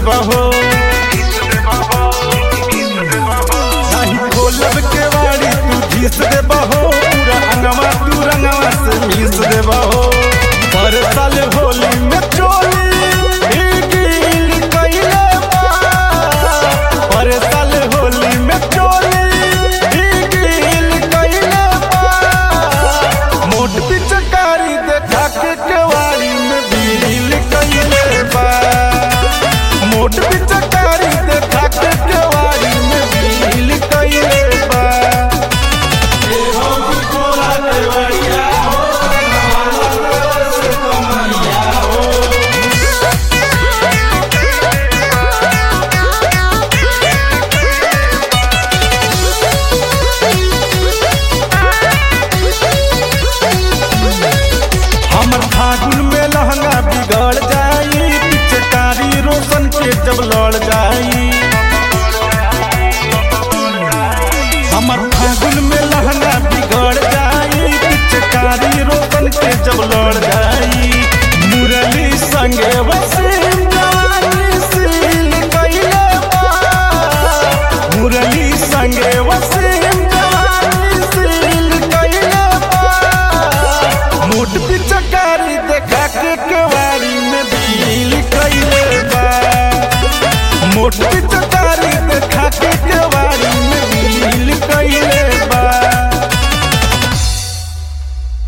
देबा हो नाही खोलब के वाड़ी तू घीस देबा हो पूरा अंगवा तू रंगवा से मीस देबा हो पर साल होली में चोली भीगिल कइले बा पर साल होली में चोली भीगिल कइले बा मोट पिचकारी देखा के केवाड़ी में बील कइले बा मोट पिचकारी देखा के केवाड़ी में बील कइले बा ए हो कोला केवड़िया हो हमर फागुन में लहंगा बिगड़ जाई पिचकारी रोशन के जब लड़ जाई हमर फागुन में लहंगा बिगड़ जाई पिचकारी रोशन के जब लड़ जाई मुरली संगे वसीम जवानी सील कइले बा मुरली संगे वसीम जवानी सील कइले बा मोट पिचकारी देखा के केवाड़ी में बील कइले बा मोट पिच